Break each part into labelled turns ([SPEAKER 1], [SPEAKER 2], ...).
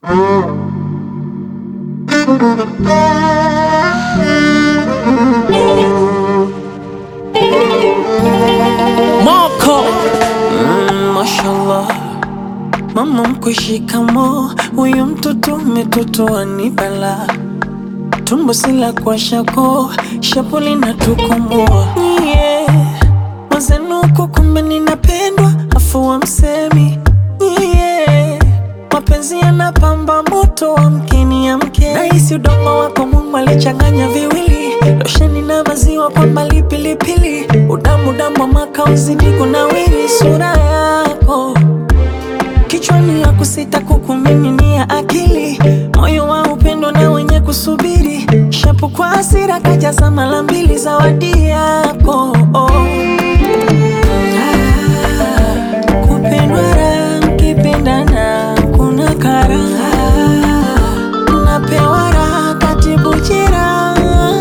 [SPEAKER 1] Moko mm, mashallah mama mkwe shikamo, huyu mtoto umetotoa ni bala, tumbo sila kwa shako, shapo linatukomoa yeah. Mazenuko kumbe ninapendwa, afu wa msemi yeah. Mapenzi yanapamba moto wa mkeni ya mke, nahisi udongo wako Mungu alichanganya viwili, losheni na maziwa kwa mbali pilipili, udamu damu wa makauzi niko nawiri sura yako kichwani ya kusita kukumiminia akili, moyo wa upendo na wenye kusubiri, shapu kwa hasira kajaza mara mbili zawadi yako oh. Ah, kupendwa raha, mkipendana kuna karaha, napewa raha katibu jeraha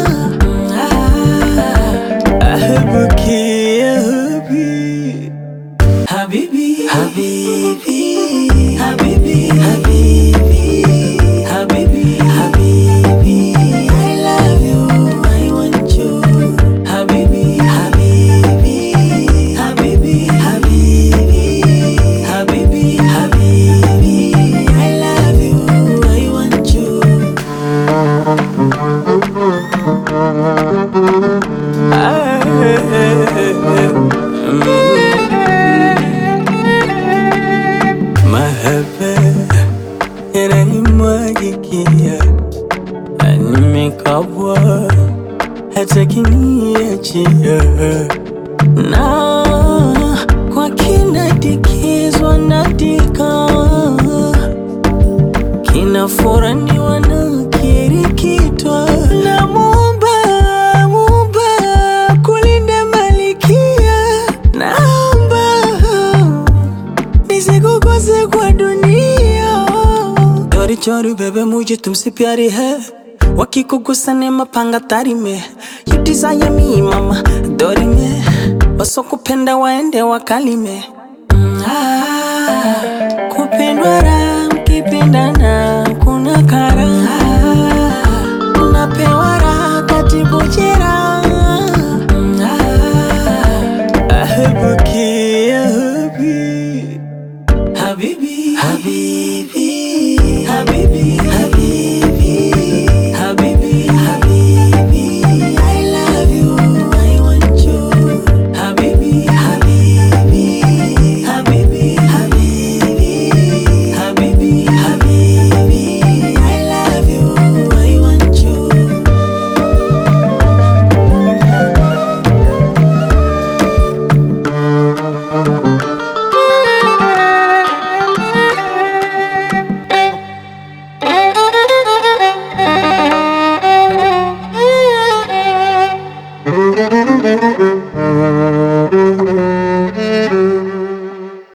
[SPEAKER 1] Ahabuki, ahabi. Habibi, Habibi, Habibi, Habibi, Habibi, Habibi, I love you, I want you. Habibi, Habibi, Habibi, Habibi, Habibi, Habibi, I love you, I want you. Mahaba yananimwagikia, nimekabwa hata kiniachia, na kwa kinadikizwa nadika, kinafuraniwa na kirikitwa na Muumba, Muumba kulinda malikia, naomba nisikukose kwa dunia चोरी चोरी बेबे मुझे तुमसे प्यारी है वकी को गुस्सा ने mapanga tari me you desire me mama dori me wasokupenda waende wakalime mm, ah, kupendwa raha